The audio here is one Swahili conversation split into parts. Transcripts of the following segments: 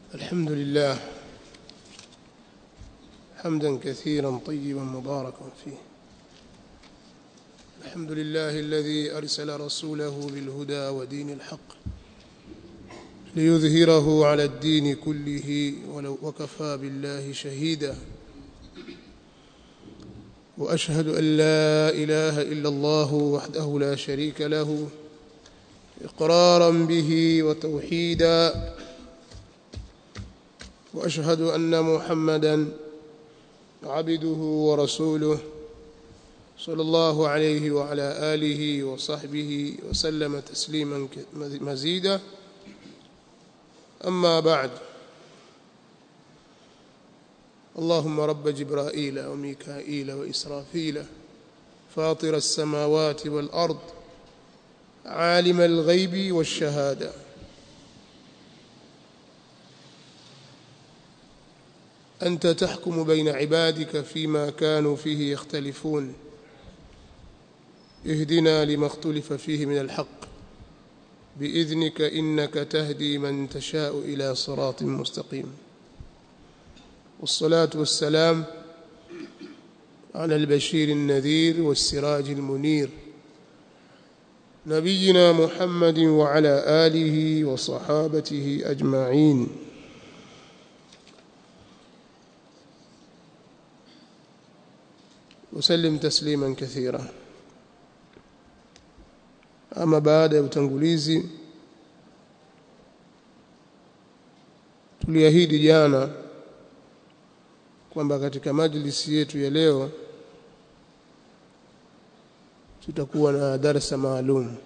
الحمد لله حمدا كثيرا طيبا مباركا فيه الحمد لله الذي أرسل رسوله بالهدى ودين الحق ليظهره على الدين كله ولو وكفى بالله شهيدا وأشهد أن لا إله إلا الله وحده لا شريك له إقرارا به وتوحيدا وأشهد أن محمدا عبده ورسوله صلى الله عليه وعلى آله وصحبه وسلم تسليما مزيدا أما بعد اللهم رب جبرائيل وميكائيل وإسرافيل فاطر السماوات والأرض عالم الغيب والشهادة أنت تحكم بين عبادك فيما كانوا فيه يختلفون اهدنا لما اختلف فيه من الحق بإذنك إنك تهدي من تشاء إلى صراط مستقيم والصلاة والسلام على البشير النذير والسراج المنير نبينا محمد وعلى آله وصحابته أجمعين وسلم تسليما كثيرا ama baada ya utangulizi tuliahidi jana kwamba katika majlisi yetu ya leo tutakuwa na darasa maalum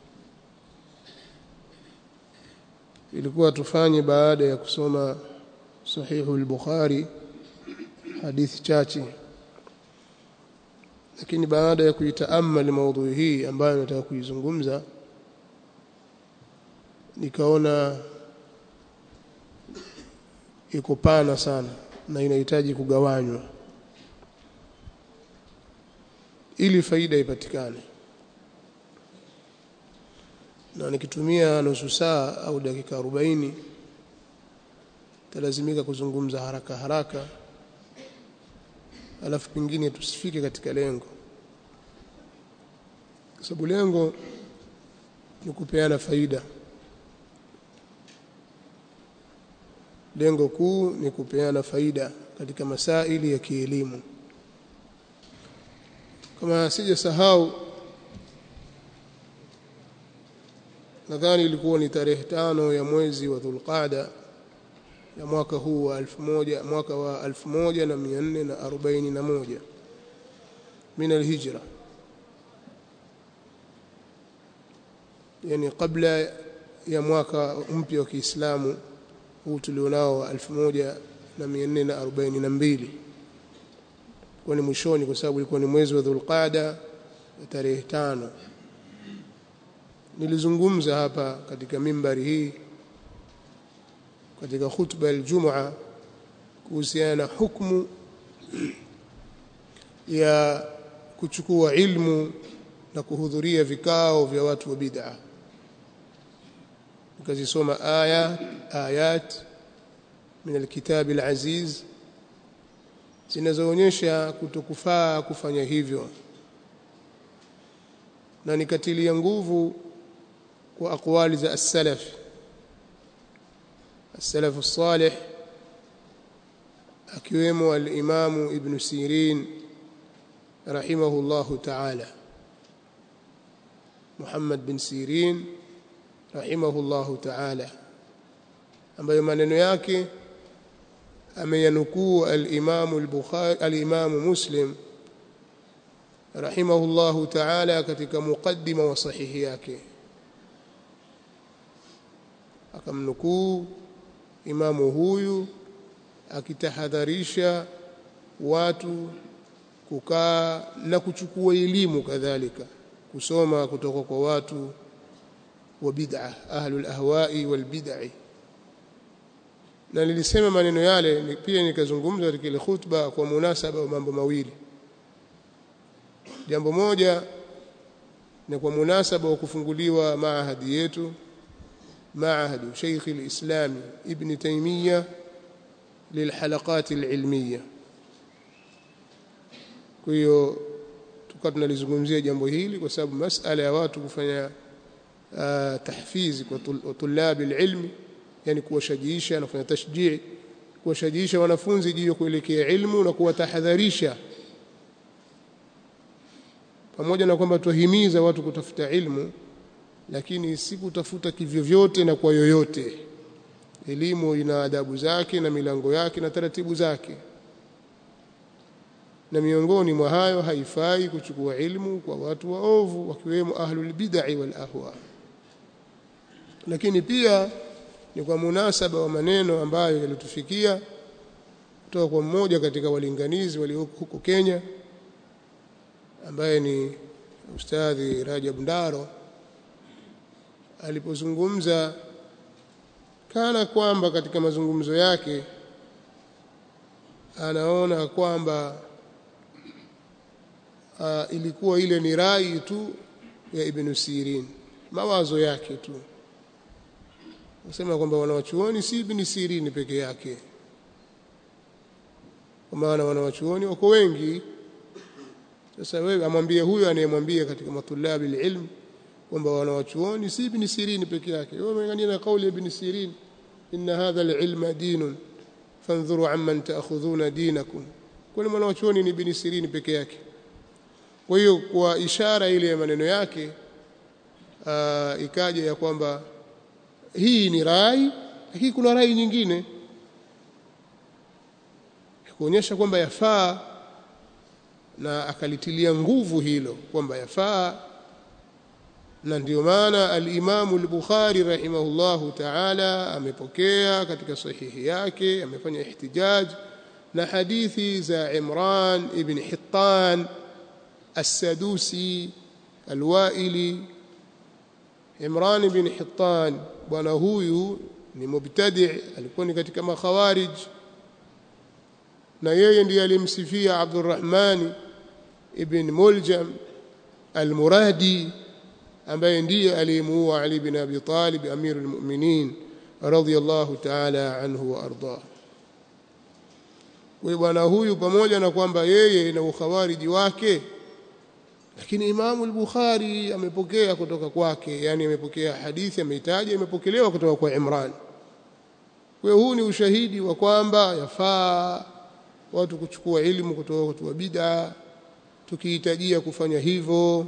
ilikuwa tufanye baada ya kusoma sahihu al-Bukhari hadithi chache lakini baada ya kuitaammali maudhui hii ambayo nataka kuizungumza nikaona iko pana sana na inahitaji kugawanywa ili faida ipatikane na nikitumia nusu saa au dakika 40 talazimika kuzungumza haraka haraka alafu pengine tusifike katika lengo kwa sababu lengo ni kupeana faida lengo kuu ni kupeana faida katika masaili ya kielimu kama sijasahau nadhani ilikuwa ni tarehe tano ya mwezi wa Dhulqaada ya mwaka huu wa 1000 mwaka wa 1441 min alhijra yani kabla ya mwaka mpya wa Kiislamu huu tulionao wa 1442 kwa ni mwishoni kwa sababu ilikuwa ni mwezi wa Dhulqaada tarehe tano nilizungumza hapa katika mimbari hii katika khutba ya kuhusiana na hukumu ya kuchukua ilmu na kuhudhuria vikao vya watu wa bid'a nikazisoma aya ayat min alkitab alaziz zinazoonyesha kutokufaa kufanya hivyo na nikatilia nguvu kwa akwali za as-salaf السلف الصالح akiwemo al-Imam Ibn Sirin rahimahullahu ta'ala Muhammad bin Sirin rahimahullahu ta'ala ambayo maneno yake ameyanukuu al-Imam al-Bukhari al-Imam Muslim rahimahullahu ta'ala katika muqaddima wa sahihi yake akamnukuu imamu huyu akitahadharisha watu kukaa na kuchukua elimu kadhalika kusoma kutoka kwa watu wa bid'a ahlul ahwa'i wal bid'i na nilisema maneno yale pia nikazungumza katika ile khutba kwa munasaba wa mambo mawili jambo moja ni kwa munasaba wa kufunguliwa maahadi yetu معهد شيخ الإسلام ابن تيمية للحلقات العلمية kwa hiyo tukawa tunalizungumzia jambo hili kwa sababu masala ya watu kufanya uh, tahfizi kwa tulabi ilmi yani kuwashajiisha na kufanya tashjii kuwashajiisha wanafunzi juu ya kuelekea ilmu na kuwatahadharisha pamoja na kwamba tuhimiza watu kutafuta ilmu lakini si kutafuta kivyovyote na kwa yoyote elimu ina adabu zake na milango yake na taratibu zake na miongoni mwa hayo haifai kuchukua ilmu kwa watu waovu wakiwemo ahlul bid'ah wal ahwa lakini pia ni kwa munasaba wa maneno ambayo yalitufikia kutoka kwa mmoja katika walinganizi walioko huko Kenya ambaye ni ustadhi Rajab Ndaro alipozungumza kana kwamba katika mazungumzo yake anaona kwamba uh, ilikuwa ile ni rai tu ya Ibn Sirin mawazo yake tu nasema kwamba wanawachuoni si Ibn Sirin peke yake kwa maana wanawachuoni wako wengi sasa wewe amwambie huyo anayemwambia katika matulabi ilm kwamba wanawachuoni si Ibn Sirin peke yake wewe umeangalia na kauli ya Ibn Sirin inna hadha alilma dinun fanzuru amman ta'khudhuna dinakum kwani mwanawachuoni ni Ibn Sirin peke yake kwa hiyo kwa ishara ile ya maneno yake uh, ikaja ya kwamba hii ni rai lakini kuna rai nyingine kuonyesha kwamba yafaa na akalitilia nguvu hilo kwamba yafaa na ndio maana al-Imam al-Bukhari rahimahullahu ta'ala amepokea katika sahihi yake amefanya ihtijaj na hadithi za Imran ibn Hittan السدوسي الوائلي Imran bin Hittan bwana huyu ni mubtadi alikuwa ni katika makhawarij na yeye ndiye alimsifia Abdurrahman ibn Muljam al-Muradi ambaye ndiye aliyemuua Ali bin Abi Talib amirul mu'minin radiyallahu ta'ala anhu wa ardah kwa bwana huyu pamoja na kwamba yeye na ukhawariji wake lakini Imamu al-Bukhari amepokea kutoka kwake yani amepokea hadithi ameitaja imepokelewa kutoka kwa Imran kwa hiyo huu ni ushahidi wa kwamba yafaa watu kuchukua elimu kutoka kwa watu wa bid'a tukihitajia kufanya hivyo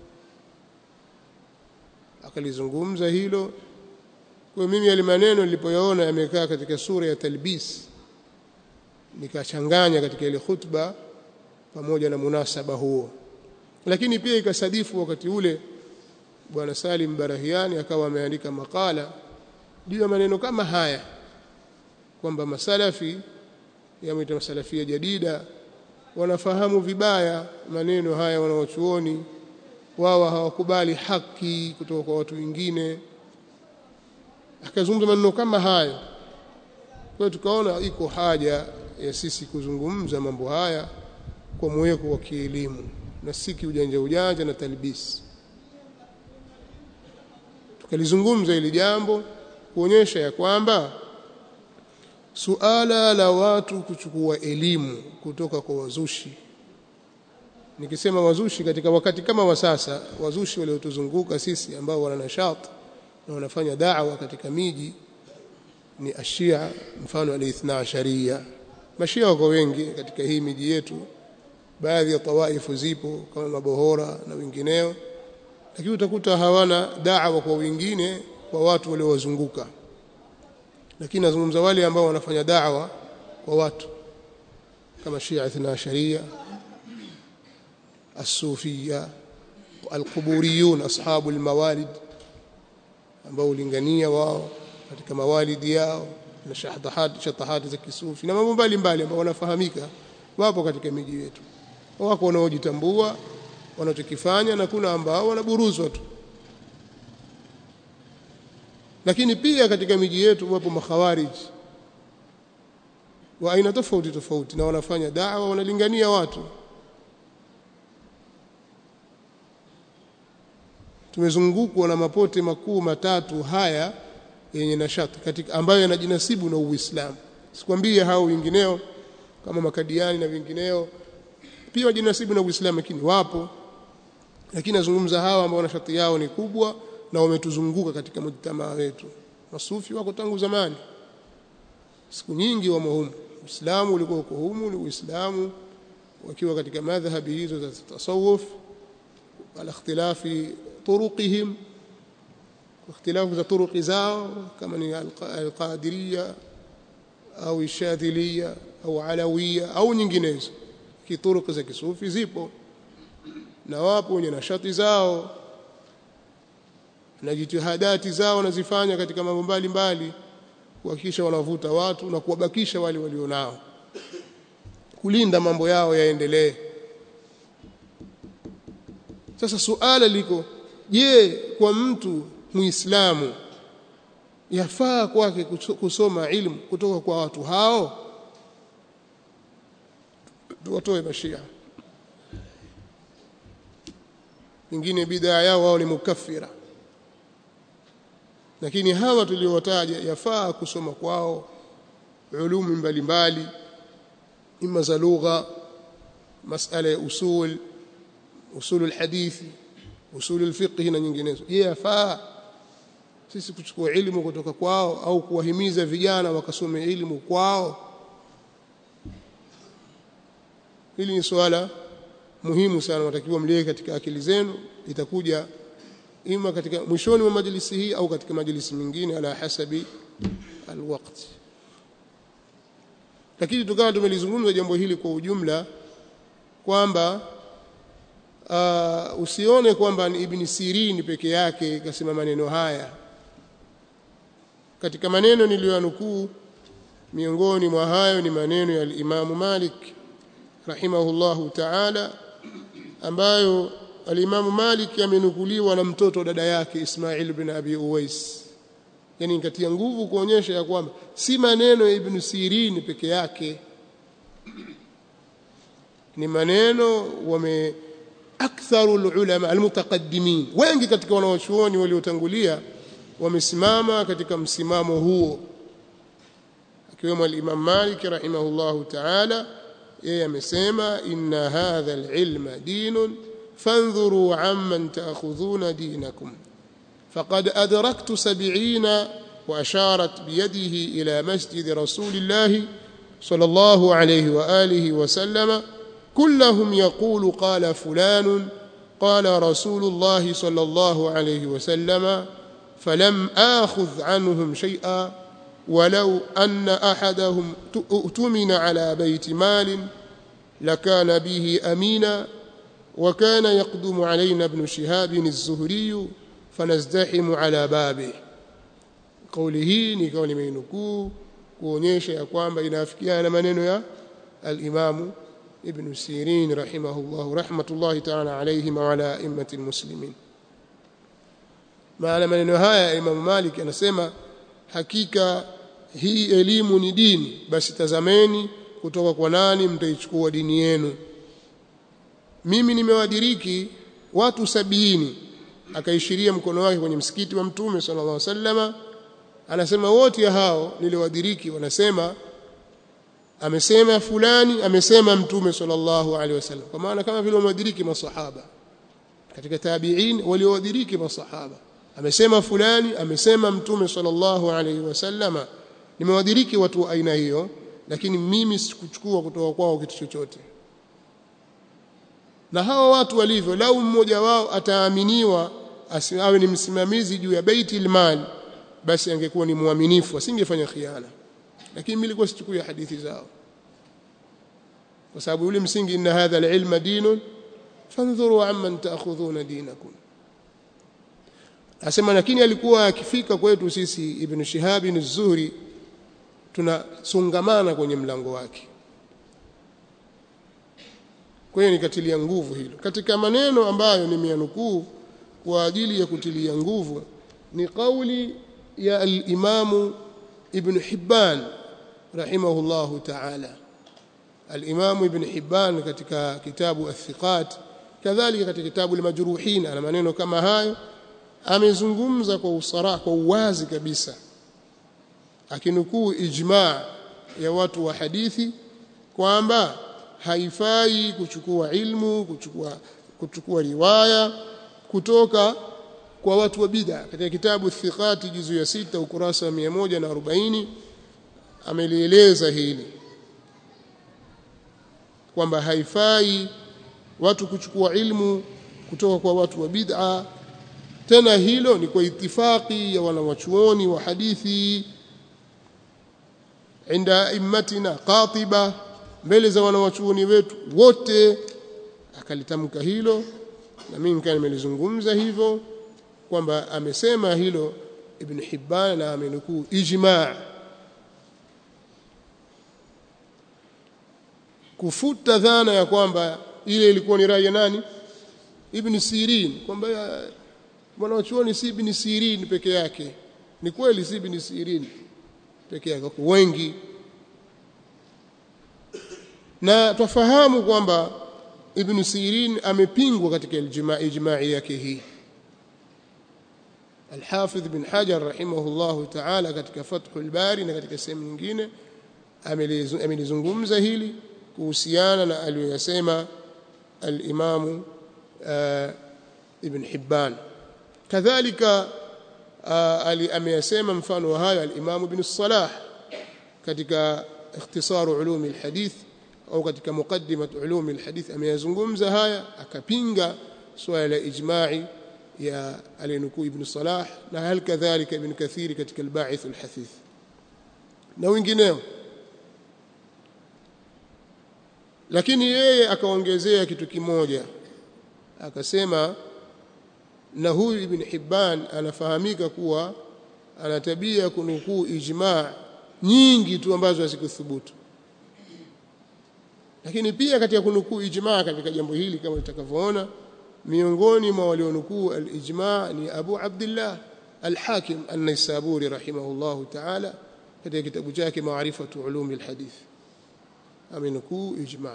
akalizungumza hilo kwa mimi yale maneno nilipoyaona yamekaa katika sura ya talbis nikachanganya katika ile khutba pamoja na munasaba huo lakini pia ikasadifu wakati ule bwana Salim Barahiani akawa ameandika makala juu ya maneno kama haya kwamba masalafi yameita masalafia jadida wanafahamu vibaya maneno haya wanaochuoni wao hawakubali haki kutoka kwa watu wengine akazungumza maneno kama hayo kwa tukaona iko haja ya sisi kuzungumza mambo haya kwa mweko wa kielimu na si kiujanja ujanja na talbisi tukalizungumza ili jambo kuonyesha ya kwamba suala la watu kuchukua elimu kutoka kwa wazushi nikisema wazushi katika wakati kama wa sasa wazushi waliotuzunguka sisi ambao wana nashat na wanafanya da'wa katika miji ni ashia mfano al-ithna asharia mashia wako wengi katika hii miji yetu baadhi ya tawaifu zipo kama mabohora na wengineo lakini utakuta hawana da'wa kwa wengine kwa watu waliowazunguka lakini nazungumza wale ambao wanafanya da'wa kwa watu kama Shia Ithna Sharia As-Sufia Al-Quburiyun ashabu al-mawalid ambao ulingania wao katika mawalidi yao na shahadahat shatahat za kisufi na mambo mbalimbali ambao wanafahamika wapo katika miji yetu wako wanaojitambua wanachokifanya na kuna ambao wanaburuzwa tu lakini pia katika miji yetu wapo makhawariji wa aina tofauti tofauti na wanafanya da'wa wanalingania watu tumezungukwa na mapote makuu matatu haya yenye nashati katika ambayo yanajinasibu na Uislamu sikwambie hao wengineo kama makadiani na wengineo pia wajinasibu na Uislamu lakini wapo lakini nazungumza hawa ambao nashati yao ni kubwa na wametuzunguka katika mujtamaa wetu masufi wako tangu zamani siku nyingi wamo humu Uislamu ulikuwa uko humu ni Uislamu wakiwa katika madhhabi hizo za tasawuf ala ikhtilafi turuqihim ikhtilafu za turuqi zao kama ni alqadiriya au shadhiliya au alawiya au nyinginezo kituruqi za kisufi zipo na wapo wenye nashati zao na jitihadati zao wanazifanya katika mambo mbalimbali kuhakikisha wanavuta watu na kuwabakisha wale walionao kulinda mambo yao yaendelee sasa suala liko je kwa mtu muislamu yafaa kwake kusoma ilmu kutoka kwa watu hao watoe mashia wengine bidhaa yao wao ni mukaffira lakini hawa tuliowataja yafaa kusoma kwao ulumi mbalimbali ima za lugha masala ya usul usul alhadithi usul alfiqh na nyinginezo je yafaa sisi kuchukua elimu kutoka kwao au kuwahimiza vijana wakasome elimu kwao hili ni swala muhimu sana natakiwa mliweke katika akili zenu itakuja ima katika mwishoni mwa majlisi hii au katika majlisi mingine ala hasabi alwaqt lakini tukawa tumelizungumza jambo hili kwa ujumla kwamba uh, usione kwamba ni ibn Sirin peke yake kasema maneno haya katika maneno niliyoyanukuu miongoni mwa hayo ni maneno ya al-Imam Malik rahimahullahu ta'ala ambayo al-Imam Malik amenukuliwa na mtoto dada yake Ismail bin Abi Uwais yani nikatia nguvu kuonyesha ya kwamba si maneno ya Ibn Sirin peke yake ni maneno wame aktharu ulama almutaqaddimin wengi katika wanawachuoni waliotangulia wamesimama katika msimamo huo akiwemo al-Imam Malik rahimahullahu ta'ala yeye amesema inna hadha al-ilma dinun فانظروا عمن تأخذون دينكم فقد أدركت سبعين وأشارت بيده إلى مسجد رسول الله صلى الله عليه وآله وسلم كلهم يقول قال فلان قال رسول الله صلى الله عليه وسلم فلم آخذ عنهم شيئا ولو أن أحدهم اؤتمن على بيت مال لكان به أمينا وكان يقدم علينا ابن شهاب الزهري فنزدحم على بابه قوله ni kauli meinukuu kuonyesha ya kwamba inafikiana na maneno ya al-Imam Ibn Sirin rahimahullah rahmatullahi ta'ala alayhi wa ala a'immati al-muslimin maana maneno haya Imam Malik anasema hakika hii elimu ni dini basi tazameni kutoka kwa nani mtaichukua dini yenu mimi nimewadiriki watu sabini akaishiria mkono wake kwenye msikiti wa mtume sallallahu alaihi wasallama anasema wote hao niliwadiriki wanasema amesema fulani amesema mtume sallallahu alaihi wasallam kwa maana kama vile wamewadiriki masahaba katika tabi'in waliowadiriki masahaba amesema fulani amesema mtume sallallahu alaihi wasallama nimewadiriki watu wa aina hiyo lakini mimi sikuchukua kutoka kwao kitu chochote na hawa watu walivyo lau mmoja wao ataaminiwa awe ni msimamizi juu ya baiti mal basi angekuwa ni muaminifu asingefanya khiana lakini mimi nilikuwa sichukui hadithi zao kwa sababu yule msingi inna hadha alilma dinun fandhuru amman ta'khudhuna dinakum asema lakini alikuwa akifika kwetu sisi ibn Shihab az-Zuhri tunasungamana kwenye mlango wake kwa hiyo nikatilia nguvu hilo katika maneno ambayo nimeyanukuu kwa ajili ya kutilia nguvu ni kauli ya al-Imam Ibn Hibban rahimahullahu ta'ala al-Imam Ibn Hibban katika kitabu Athiqat kadhalika katika kitabu al-Majruhin ana maneno kama hayo amezungumza kwa usara kwa uwazi kabisa akinukuu ijma ya watu wa hadithi kwamba haifai kuchukua ilmu kuchukua kuchukua riwaya kutoka kwa watu wa bid'a katika kitabu thiqati juzu ya sita ukurasa wa 140 amelieleza hili kwamba haifai watu kuchukua ilmu kutoka kwa watu wa bid'a tena hilo ni kwa itifaki ya wanawachuoni wa hadithi inda immatina qatiba mbele za wanawachuoni wetu wote akalitamka hilo na mimi nikaa nimelizungumza hivyo kwamba amesema hilo ibn Hibban na amenukuu ijma' kufuta dhana ya kwamba ile ilikuwa ni rai ya nani ibn Sirin kwamba mwanachuoni si ibn Sirin peke yake ni kweli si ibn Sirin peke yake wengi na twafahamu kwamba ibn Sirin amepingwa katika ijma'i yake hii Al-Hafidh bin Hajar rahimahullahu ta'ala katika Fathul Bari na katika sehemu nyingine amelizungumza hili kuhusiana na aliyoyasema al-Imam Ibn Hibban kadhalika ameyasema mfano wa hayo al-Imam Ibn Salah katika ikhtisar ulum al-hadith au katika muqaddimat ulum al-hadith ameyazungumza haya akapinga swala la ijma'i ya alinukuu ibn Salah na hal kadhalika ibn Kathiri katika al-Ba'ith al-Hathith na wengineo lakini yeye akaongezea kitu kimoja akasema na huyu ibn Hibban anafahamika kuwa ana tabia kunukuu ijma' nyingi tu ambazo hazikuthubutu lakini pia katika kunukuu ijma' katika jambo hili kama tutakavyoona miongoni mwa walionukuu al-ijma' ni Abu Abdullah al-Hakim an-Naisaburi rahimahullahu ta'ala katika kitabu chake Ma'rifatu Ulum al-Hadith amenukuu ijma'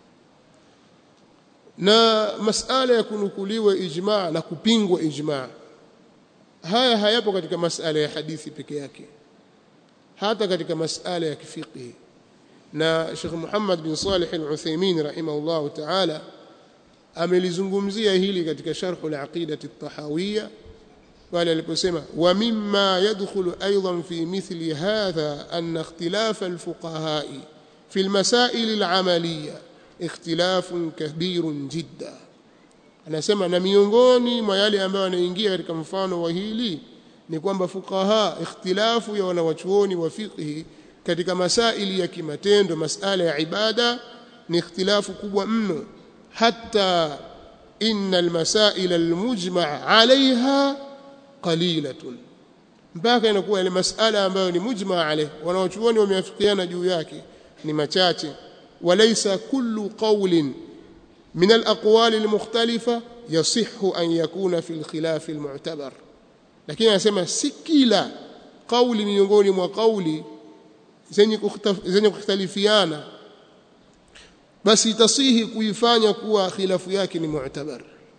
na masala ya kunukuliwa ijma' na kupingwa ijma' haya hayapo katika masala ya hadithi peke yake hata katika masala ya kifiqhi na Sheikh Muhammad bin Salih al-Uthaymeen rahimahullahu ta'ala amelizungumzia hili katika sharh al-aqida at-tahawiyya pale aliposema wa mimma yadkhulu aidan fi mithli hadha an ikhtilaf al-fuqaha fi al-masail al-amaliyya ikhtilafun kabirun jidda anasema na miongoni mwa yale ambayo yanaingia katika mfano wa hili ni kwamba fuqaha ikhtilafu ya wanawachuoni wa fiqhi katika masaili ya kimatendo masala ya ibada ni ikhtilafu kubwa mno hatta inna almasail almujma' alaiha qalilatun mpaka inakuwa ile masala ambayo ni mujma' alayh wanaochuoni wameafikiana juu yake ni machache walaysa kullu qawlin min alaqwali almukhtalifa yasihhu an yakuna fi alkhilaf almu'tabar lakini anasema si kila kauli miongoni mwa kauli zenye zenye kukhtalifiana basi itasihi kuifanya kuwa khilafu yake ni mu'tabar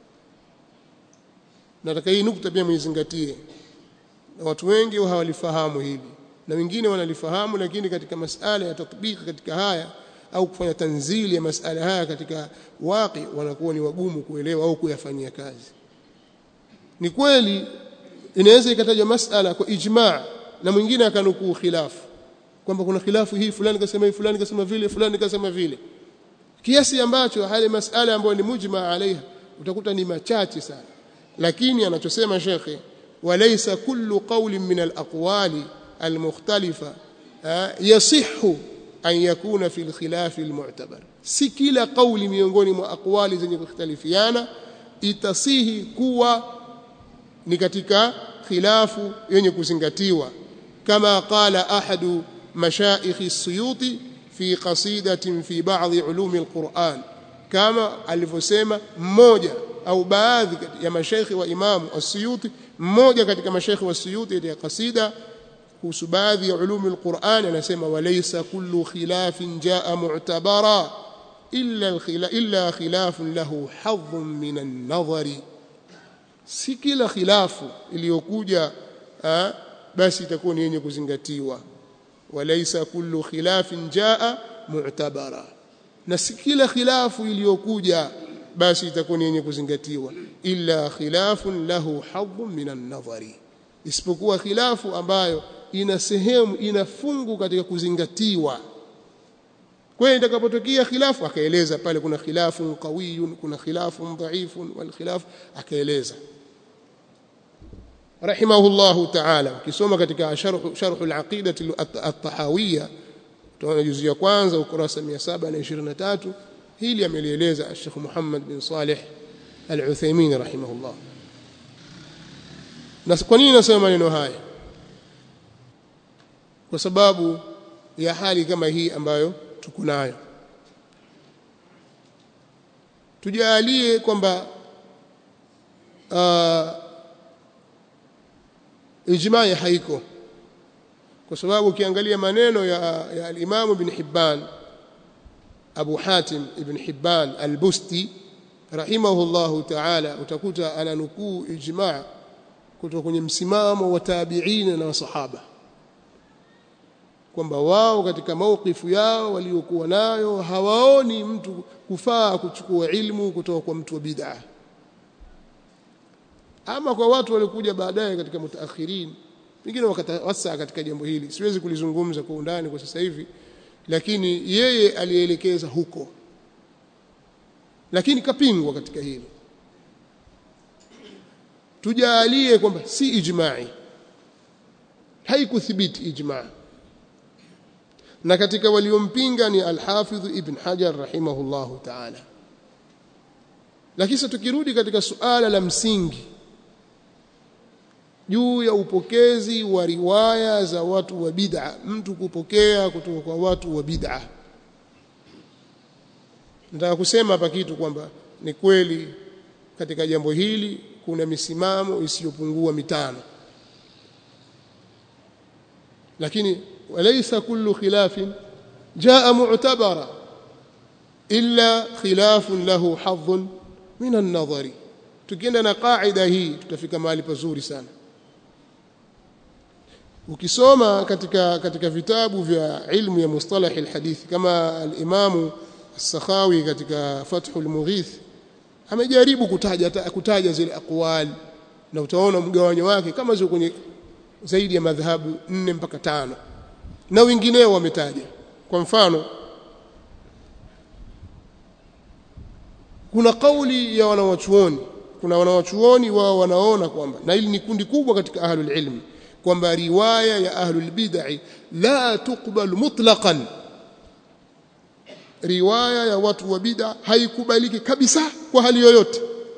nataka hii nukta pia muizingatie na watu wengi hawalifahamu hili na wengine wanalifahamu lakini katika masala ya tatbiki katika haya au kufanya tanzili ya masala haya katika waqi wanakuwa ni wagumu kuelewa au kuyafanyia kazi ni kweli inaweza ikatajwa masala kwa ijma' na mwingine akanukuu khilafu kwamba kuna khilafu hii fulani kasema hii fulani kasema vile fulani kasema vile kiasi ambacho hali masala ambayo ni mujma alaiha utakuta ni machache sana lakini anachosema shekhe walaysa kullu qawlin min alaqwali almukhtalifa yasihhu an yakuna fi alkhilaf almu'tabar si kila kauli miongoni mwa aqwali zenye kukhtalifiana itasihi kuwa ni katika khilafu yenye kuzingatiwa kama qala ahadu mashaikh as-suyuti fi qasidatin fi ba'dhi ulumi al-Qur'an kama alivyosema mmoja au baadhi ya mashaikhi wa imamu as-Suyuti mmoja katika mashaikhi wa Suyuti ya kasida kuhusu baadhi ya ulumi al-Qur'an anasema walaysa kullu khilafin jaa mu'tabara illa illa khilafun lahu hadhun min an-nadhari si kila khilafu iliyokuja basi itakuwa ni yenye kuzingatiwa walaysa kullu khilafin jaa mu'tabara na si kila khilafu iliyokuja basi itakuwa ni yenye kuzingatiwa illa khilafun lahu hadhun minan nadhari isipokuwa khilafu ambayo ina sehemu ina fungu katika kuzingatiwa kwa hiyo itakapotokea khilafu akaeleza pale kuna khilafun qawiyun kuna khilafun dhaifun wal khilaf akaeleza rahimahullahu ta'ala ukisoma katika sharh sharh al-aqidah at-tahawiyya tunaona juzu ya kwanza ukurasa 723 hili amelieleza Sheikh Muhammad bin Saleh Al-Uthaymeen rahimahullah na kwa nini nasema maneno haya kwa sababu ya hali kama hii ambayo tuko nayo tujalie kwamba uh, ijmaa haiko kwa sababu ukiangalia maneno ya, ya al-Imam Ibn Hibban Abu Hatim Ibn Hibban al-Busti rahimahullahu ta'ala utakuta ananukuu ijmaa kutoka kwenye msimamo wa tabi'in na masahaba kwamba wao katika maukifu yao waliokuwa nayo hawaoni mtu kufaa kuchukua ilmu kutoka kwa mtu wa bid'ah ama kwa watu waliokuja baadaye katika mutaakhirin pengine wakatawasa katika jambo hili siwezi kulizungumza kwa undani kwa sasa hivi lakini yeye alielekeza huko lakini kapingwa katika hili tujalie kwamba si ijma'i haikuthibiti ijma' na katika waliompinga ni al-Hafidh Ibn Hajar rahimahullahu ta'ala lakini sasa tukirudi katika suala la msingi juu ya upokezi wa riwaya za watu wa bid'a mtu kupokea kutoka kwa watu wa bid'a nataka kusema hapa kitu kwamba ni kweli katika jambo hili kuna misimamo isiyopungua mitano lakini walaysa kullu khilafin jaa mu'tabara illa khilafun lahu hadhun min an-nadhari tukienda na qaida hii tutafika mahali pazuri sana ukisoma katika katika vitabu vya ilmu ya mustalah alhadith kama al-imamu as-sakhawi katika fathul mughith amejaribu kutaja kutaja zile aqwal na utaona mgawanyo wake kama ziko kwenye zaidi ya madhhabu nne mpaka tano na wengineo wametaja kwa mfano kuna kauli ya wanawachuoni kuna wanawachuoni wao wanaona kwamba na hili ni kundi kubwa katika ahlul ilmi kwamba riwaya ya ahlul bid'ah la tuqbal mutlaqan riwaya ya watu wa bid'a haikubaliki kabisa kwa hali yoyote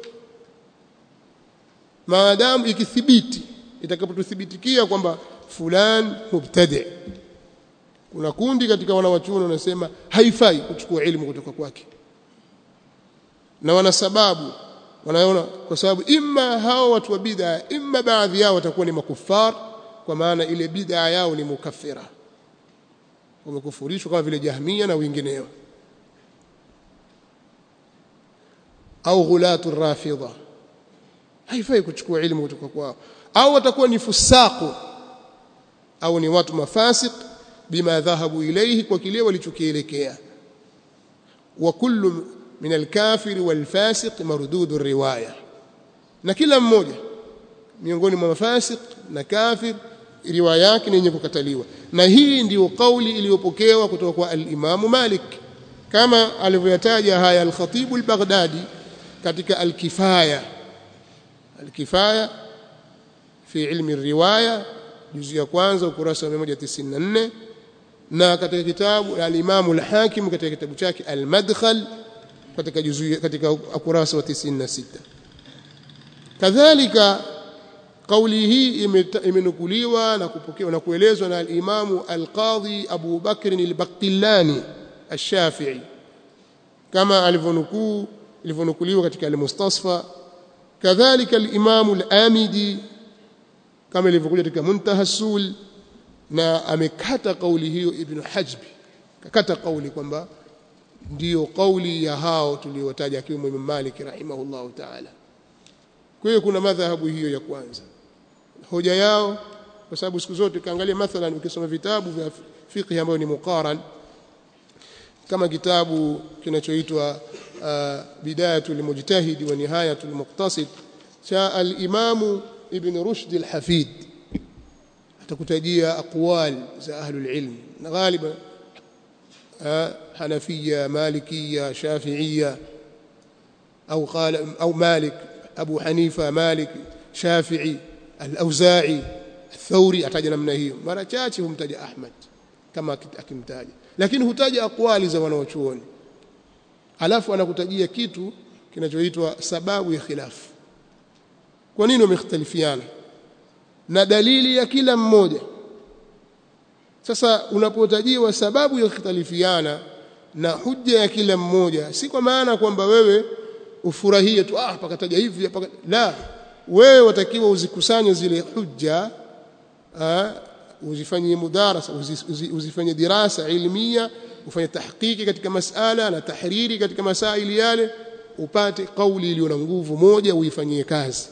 maadamu ikithibiti itakapotuthibitikia kwamba fulan mubtadi kuna kundi katika wanawachuoni wanasema haifai kuchukua elimu kutoka kwake na wana sababu wanaona kwa sababu imma hao watu wa bid'a imma baadhi yao watakuwa ni makufar kwa maana ile bid'a yao ni mukaffira wamekufurishwa kama vile jahmia na wengineo au ghulatu rafidha haifai kuchukua elimu kutoka kwao au watakuwa ni fusaku au ni watu mafasik bima dhahabu ilayhi kwa kile walichokielekea wa kullu min alkafiri walfasiq mardudu riwaya na kila mmoja miongoni mwa mafasik na kafir riwaya yake ni yenye kukataliwa na hii ndiyo kauli iliyopokewa kutoka kwa al-Imam Malik kama alivyoyataja haya al-Khatib al-Baghdadi katika al-Kifaya al-Kifaya fi ilmi riwaya juzu ya kwanza ukurasa wa 194 na katika kitabu al-Imam al-Hakim katika kitabu chake al-Madkhal katika juzu katika ukurasa wa 96 kadhalika kauli hii imenukuliwa na kupokewa na kuelezwa na al-Imam al-Qadhi Abu Bakr al-Baqillani al-Shafi'i kama alivyonukuu ilivyonukuliwa katika al-Mustasfa kadhalika al-Imam al-Amidi kama ilivyokuja katika Muntaha Sul na amekata kauli hiyo Ibn Hajbi kakata kauli kwamba ndiyo kauli ya hao tuliotaja akiwemo Imam Malik rahimahullahu ta'ala kwa hiyo kuna madhahabu hiyo ya kwanza hoja yao kwa sababu siku zote kaangalia mathalan ukisoma vitabu vya fiqh ambayo ni muqaran kama kitabu kinachoitwa uh, bidayatul mujtahid wa nihayatul muqtasid cha al-Imam Ibn Rushd al-Hafid atakutajia aqwal za ahlul ilm na ghaliban حنفية مالكية شافعية أو قال أو مالك أبو حنيفة مالك شافعي الأوزاعي الثوري أتاج namna hiyo mara chache humtaja Ahmad kama akimtaja lakini hutaja aqwali za wanawachuoni alafu anakutajia kitu kinachoitwa sababu ya khilafu kwa nini wamekhtalifiana na dalili ya kila mmoja sasa unapotajiwa sababu ya khtalifiana na hujja ya kila mmoja si kwa maana kwamba wewe ufurahie tu ah pakataja hivi paka... la wewe watakiwa uzikusanye zile hujja ah, uzifanyie mudarasa uzi, uzi, uzifanye dirasa ilmia ufanye tahqiqi katika masala na tahriri katika masaili yale upate kauli iliyo na nguvu moja uifanyie kazi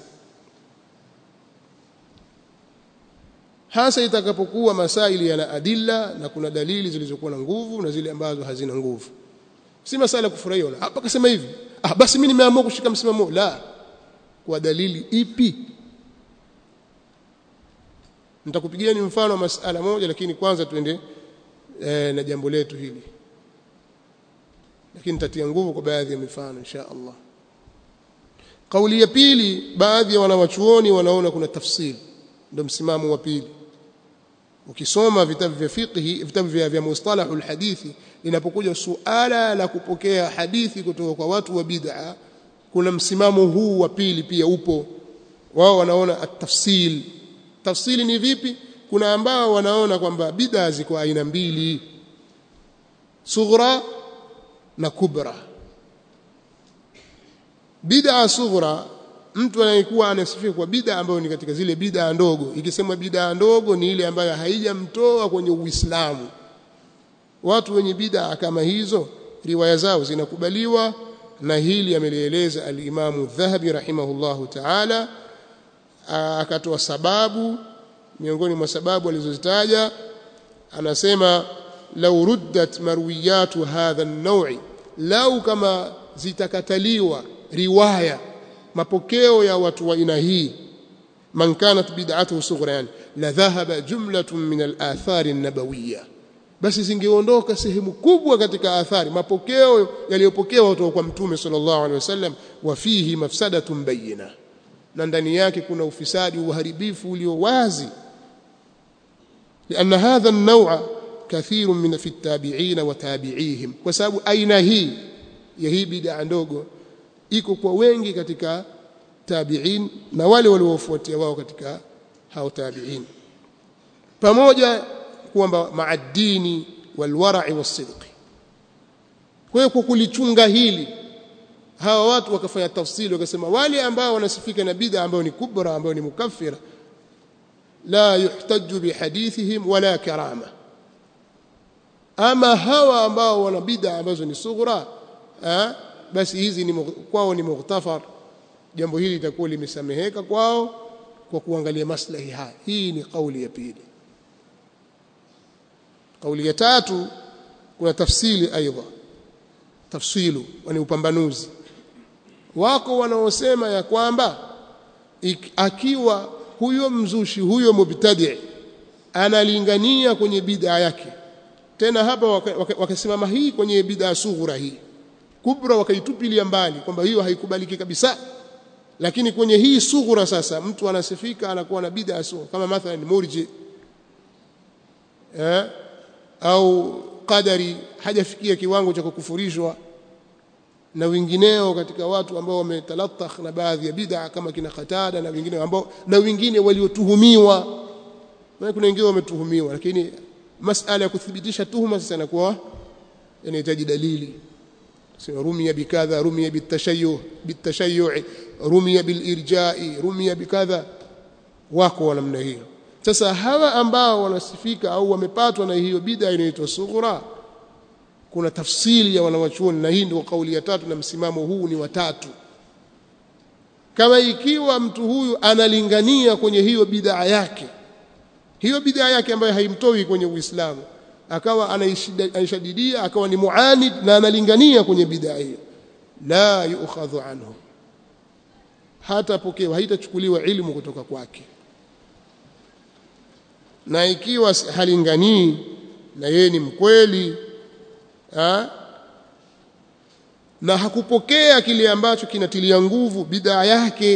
hasa itakapokuwa masaili yana adilla na kuna dalili zilizokuwa na nguvu na zile ambazo hazina nguvu si masala kufurahia wala hapa kasema hivi ah basi mimi nimeamua kushika msimamo la kwa dalili ipi nitakupigia ni mfano wa masala moja lakini kwanza tuende e, na jambo letu hili lakini nitatia nguvu kwa baadhi ya mifano insha Allah kauli ya pili baadhi ya wanawachuoni wanaona kuna tafsiri ndio msimamo wa pili ukisoma vitabu vya fiqhi vitabu vya, vya mustalahul hadithi linapokuja suala la kupokea hadithi kutoka kwa watu wa bid'a kuna msimamo huu wa pili pia upo wao wanaona at-tafsil tafsili ni vipi kuna ambao wanaona kwamba bid'a ziko aina mbili sughra na kubra bid'a sughra mtu anayekuwa anasifia kwa bid'a ambayo ni katika zile bid'a ndogo ikisemwa bid'a ndogo ni ile ambayo haijamtoa kwenye Uislamu watu wenye bid'a kama hizo riwaya zao zinakubaliwa na hili amelieleza al-Imamu Dhahabi rahimahullahu ta'ala akatoa sababu miongoni mwa sababu alizozitaja anasema law ruddat marwiyatu hadha an-naw'i lau kama zitakataliwa riwaya mapokeo ya watu wa aina hii man kanat bid'atuhu sughran la dhahaba jumlatun min al-athari an-nabawiyya basi zingeondoka sehemu kubwa katika athari mapokeo yaliyopokewa kutoka kwa mtume sallallahu alaihi wasallam wa fihi mafsadatun bayyina na ndani yake kuna ufisadi uharibifu ulio wazi لأن هذا النوع كثير من في التابعين وتابعيهم وسبب أين هي يهي بدعة ndogo iko kwa wengi katika tabi'in na wale waliofuatia wao katika hao tabi'in pamoja kwamba maadini walwara'i wasidqi kwa hiyo kwa kulichunga hili hawa watu wakafanya tafsiri wakasema wale ambao wanasifika na bid'a ambao ni kubra ambao ni mukaffira la yuhtaju bihadithihim wala karama ama hawa ambao wana bid'a ambazo ni sughra basi hizi ni kwao ni mughtafar jambo hili litakuwa limesameheka kwao kwa kuangalia maslahi haya hii ni kauli ya pili kauli ya tatu kuna tafsili aidha tafsilu ni upambanuzi wako wanaosema ya kwamba akiwa huyo mzushi huyo mubtadi analingania kwenye bid'a yake tena hapa wakasimama hii kwenye bid'a sughra hii kubra wakaitupilia mbali kwamba hiyo haikubaliki kabisa lakini kwenye hii sughra sasa mtu anasifika anakuwa na bid'a sughra kama mathalan murji eh au qadari hajafikia kiwango cha kukufurishwa na wengineo katika watu ambao wametalatakh na baadhi ya bid'a kama kina Qatada na wengine ambao na wengine waliotuhumiwa na kuna wengine wametuhumiwa lakini masala ya kuthibitisha tuhuma sasa inakuwa inahitaji dalili sema rumia bikadha rumia bitashayyu bitashayyu rumia bilirja'i rumia bikadha wako wa namna hiyo sasa hawa ambao wanasifika au wamepatwa na hiyo bid'a inaitwa sughra kuna tafsiri ya wanawachuoni na hii ndio kauli ya tatu na msimamo huu ni watatu kama ikiwa mtu huyu analingania kwenye hiyo bid'a yake hiyo bid'a yake ambayo haimtoi kwenye Uislamu akawa anaishadidia akawa ni muanid na analingania kwenye bid'a hiyo la yu'khadhu anhu hata pokewa haitachukuliwa ilmu kutoka kwake na ikiwa halinganii na yeye ni mkweli ha? na hakupokea kile ambacho kinatilia nguvu bid'a yake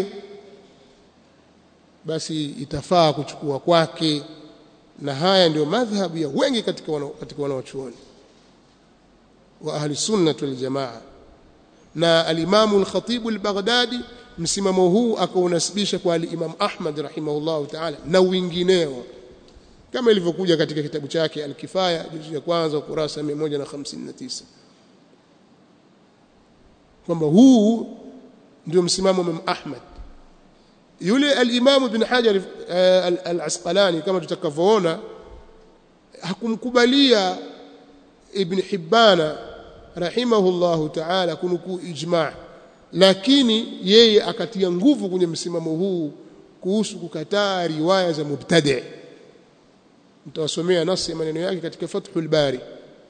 basi itafaa kuchukua kwake na haya ndio madhhabu ya wengi katika wana, katika wanaochuoni wa ahli sunnah wal jamaa na al-Imam al-Khatib al-Baghdadi msimamo huu akaunasibisha kwa al-Imam Ahmad rahimahullahu ta'ala na wengineo kama ilivyokuja katika kitabu chake al-Kifaya juzu ya kwanza ukurasa 159 kwamba huu ndio msimamo wa Imam Ahmad yule al-Imam Ibn Hajar al-Asqalani kama tutakavyoona hakumkubalia Ibn Hibbana rahimahullahu ta'ala kunukuu ijma' lakini yeye akatia nguvu kwenye msimamo huu kuhusu kukataa riwaya za mubtadi' mtawasomea nasi maneno yake katika Fathul Bari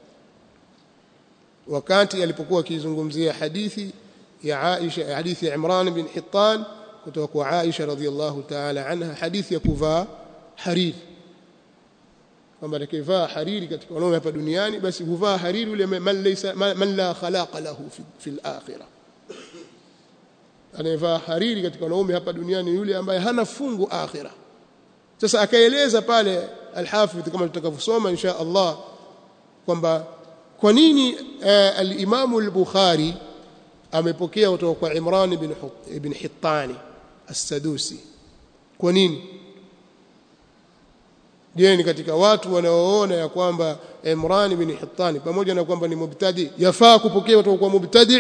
wakati alipokuwa akizungumzia hadithi ya Aisha hadithi ya Imran bin Hittan kutoka kwa Aisha radhiallahu ta'ala anha hadithi ya kuvaa hariri kwamba atakayevaa hariri katika wanaume hapa duniani basi huvaa hariri yule man laysa man la khalaqa lahu fi, fi al-akhirah anayevaa hariri katika wanaume hapa duniani yule ambaye hana fungu akhira sasa akaeleza pale al-Hafidh kama tutakavyosoma insha Allah kwamba kwa nini uh, al-Imam al-Bukhari amepokea kutoka kwa Imran ibn ibn Hittani as-Sadusi kwa nini je ni katika watu wanaoona ya kwamba Imran ibn Hittani pamoja na kwamba ni mubtadi yafaa kupokea kutoka kwa mubtadi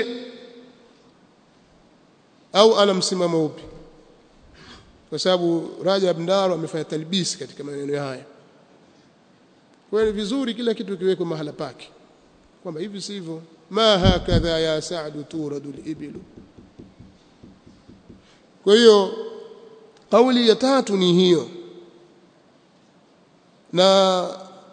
au ana msimamo upi kwa sababu Rajab Ndaro amefanya talbisi katika maneno haya kwa hiyo vizuri kila kitu kiwekwe mahala pake kwamba hivi sivyo ma hakadha ya sa'du turadu al-ibilu kwa hiyo kauli ya tatu ni hiyo na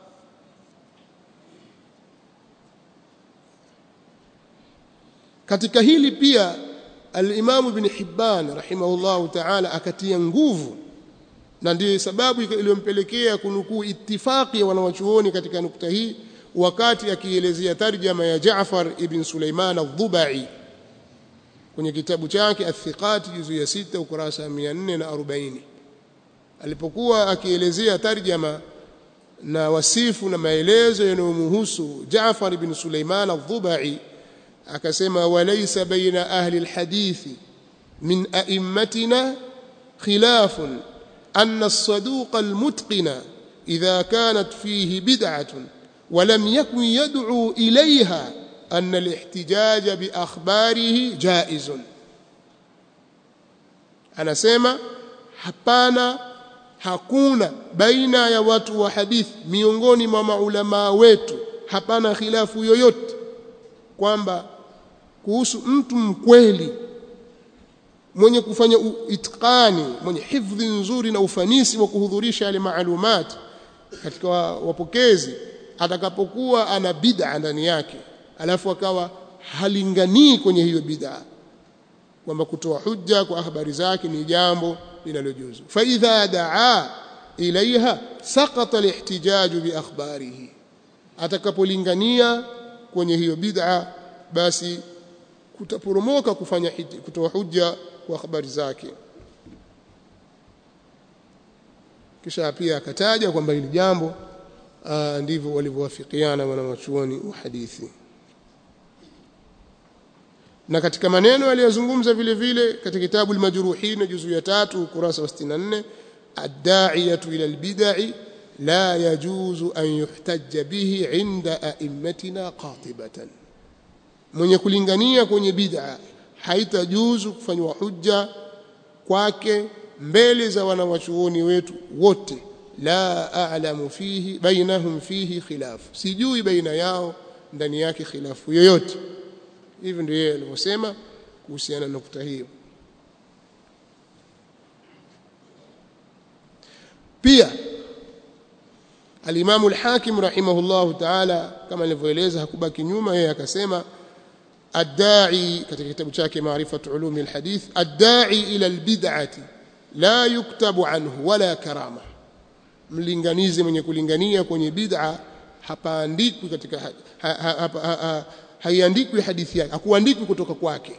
katika hili pia al-Imam Ibn Hibban rahimahullahu ta'ala akatia nguvu na ndiyo sababu iliyompelekea kunukuu ittifaqi ya wanawachuoni katika nukta hii wakati akielezea tarjama ya Jaafar ibn Sulaiman al-Dhubai kwenye kitabu chake Athiqat juzu ya sita ukurasa 440 alipokuwa akielezea tarjama na wasifu na maelezo yanayomhusu Jaafar ibn Sulaiman al-Dhubai akasema walaysa baina ahli al-hadithi min a'immatina khilafun anna as-saduq al-mutqina idha kanat fihi bid'atun ولم يكن يدعو إليها أن الاحتجاج بأخباره جائز anasema hapana hakuna baina ya watu wa hadithi miongoni mwa maulamaa wetu hapana khilafu yoyote kwamba kuhusu mtu mkweli mwenye kufanya itqani mwenye hifdhi nzuri na ufanisi wa kuhudhurisha yale maalumati katika wapokezi atakapokuwa ana bid'a ndani yake alafu akawa halinganii kwenye hiyo bid'a kwamba kutoa hujja kwa habari zake ni jambo linalojuzu fa idha daa ilaiha saqata alihtijaj bi akhbarihi atakapolingania kwenye hiyo bid'a basi kutaporomoka kufanya kutoa hujja kwa habari zake kisha pia akataja kwamba hili jambo ndivyo walivyowafikiana wanawachuoni wa hadithi na katika maneno aliyozungumza vile vile katika kitabu al-majruhin juzu ya tatu ukurasa wa 64 ad-da'iyatu ila al-bid'i la yajuzu an yuhtajja bihi 'inda a'immatina qatibatan mwenye kulingania kwenye bid'a haitajuzu kufanywa hujja kwake mbele za wanawachuoni wetu wote la a'lamu fihi bainahum fihi khilaf sijui baina yao ndani yake khilafu yoyote hivyo ndio yeye alivyosema kuhusiana na nukta hiyo pia Al-Imam al-Hakim rahimahullahu ta'ala kama nilivyoeleza hakubaki nyuma yeye akasema ad-da'i katika kitabu chake Ma'rifatu Ulumi al-Hadith ad-da'i ila al-bid'ati la yuktabu anhu wala karama mlinganizi mwenye kulingania kwenye bid'a hapaandikwi katika ha, ha, ha, ha, ha, haiandikwi hadithi yake hakuandikwi kutoka kwake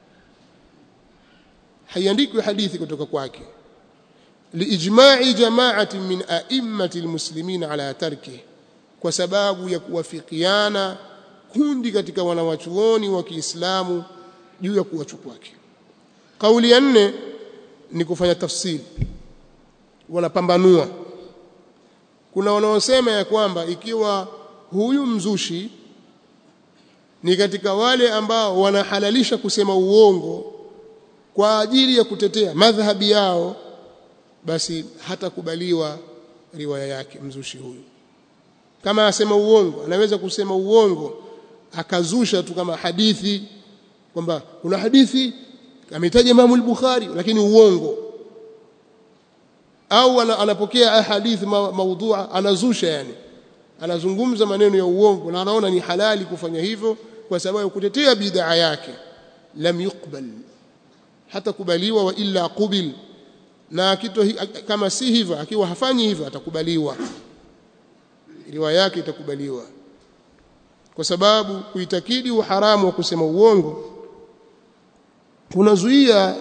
haiandikwi hadithi kutoka kwake liijma'i jama'ati min a'immati almuslimin ala tarki kwa sababu ya kuwafikiana kundi katika wanawachuoni wa Kiislamu juu ya kuacha kwake kauli ya nne ni kufanya tafsiri wanapambanua kuna wanaosema ya kwamba ikiwa huyu mzushi ni katika wale ambao wanahalalisha kusema uongo kwa ajili ya kutetea madhhabi yao basi hatakubaliwa riwaya yake mzushi huyu kama asema uongo anaweza kusema uongo akazusha tu kama hadithi kwamba kuna hadithi ametaja Imam al-Bukhari lakini uongo au anapokea hadithi ma, maudhua anazusha yani anazungumza maneno ya uongo na anaona ni halali kufanya hivyo kwa sababu ya kutetea bid'a yake lam yuqbal hata kubaliwa wa illa qubil na kitu kama si hivyo akiwa hafanyi hivyo atakubaliwa riwaya yake itakubaliwa kwa sababu kuitakidi uharamu wa kusema uongo kunazuia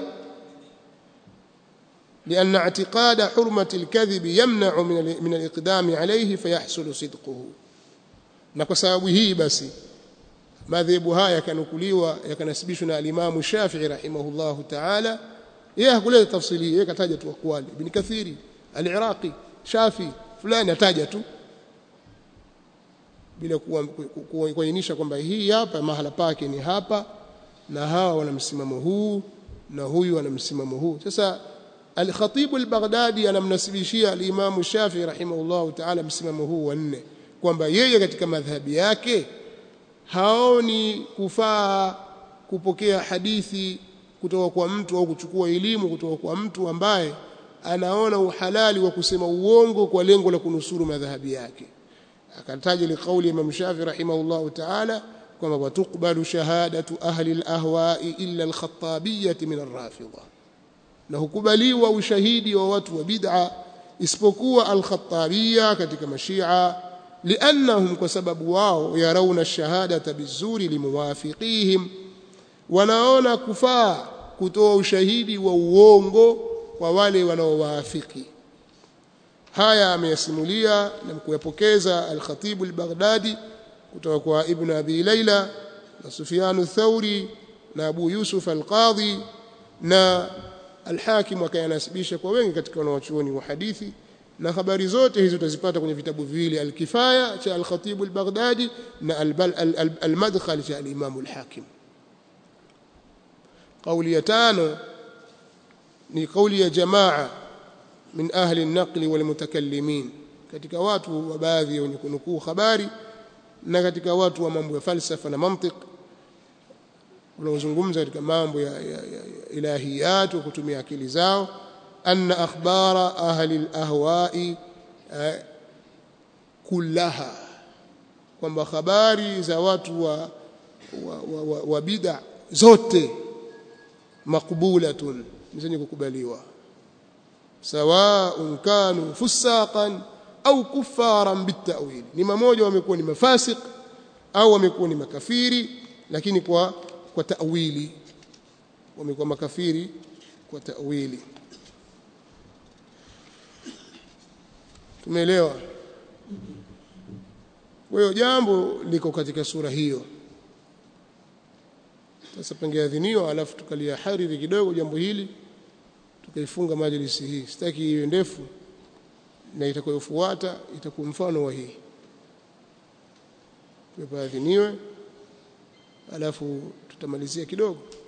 لأن اعتقاد حرمة الكذب يمنع من من الإقدام عليه فيحصل صدقه na kwa sababu hii basi madhehebu haya yakanukuliwa yakanasibishwa na alimamu Shafi'i rahimahullahu ta'ala yeye hakuleta tafsiri yeye kataja tu akwali ibn Kathiri al-Iraqi Shafi fulani ataja tu bila kuainisha kwamba hii hapa mahala pake ni hapa na hawa wana msimamo huu na huyu ana msimamo huu sasa Al-Khatib al-Baghdadi anamnasibishia al-Imam Shafi'i rahimahullahu ta'ala msimamo huu wa nne kwamba yeye katika madhhabi yake haoni kufaa kupokea hadithi kutoka kwa mtu au kuchukua elimu kutoka kwa mtu ambaye anaona uhalali wa kusema uongo kwa lengo la kunusuru madhhabi yake akataja liqauli Imam Shafi'i rahimahullahu ta'ala kwamba watukbalu shahadatu ahli al-ahwa'i illa al-khattabiyyah min ar-rafidha na hukubaliwa ushahidi wa watu wa bid'a isipokuwa al-khattabiyya katika mashia liannahum kwa sababu wao yarauna shahadata bizuri limuwafiqihim wanaona kufaa kutoa ushahidi wa uongo kwa wale wanaowaafiki haya ameyasimulia na kuyapokeza al-Khatib al-Baghdadi kutoka kwa Ibn Abi Layla na Sufyan ath-Thauri na Abu Yusuf al-Qadhi na Al-Hakim akayanasibisha kwa wengi katika wanawachuoni wa hadithi na habari zote hizo utazipata kwenye vitabu viwili Al-Kifaya cha Al-Khatib Al-Baghdadi na Al-Madkhal cha Al-Imam Al-Hakim قولي ya tano ni kauli ya jamaa min ahli an-naqli wal mutakallimin katika watu wa baadhi wenye kunukuu habari na katika watu wa mambo ya falsafa na mantiq wanaozungumza katika mambo ya, ya, ya, ya ilahiyat wa kutumia akili zao anna akhbara ahli al-ahwa'i eh, kullaha kwamba habari za watu wa, wa, wa, wa, wa bid'a zote maqbulatun zenye kukubaliwa sawaun kanu fusaqan au kufaran bitawil ni mamoja wamekuwa ni mafasik au wamekuwa ni makafiri lakini kwa kwa ta'wili wamekuwa makafiri kwa ta'wili tumeelewa kwa hiyo jambo liko katika sura hiyo sasa pengeadhiniwa alafu tukalia hariri kidogo jambo hili tukaifunga majlisi hii sitaki iwe ndefu na itakayofuata itakuwa mfano wa hii tupaadhiniwe alafu tutamalizia kidogo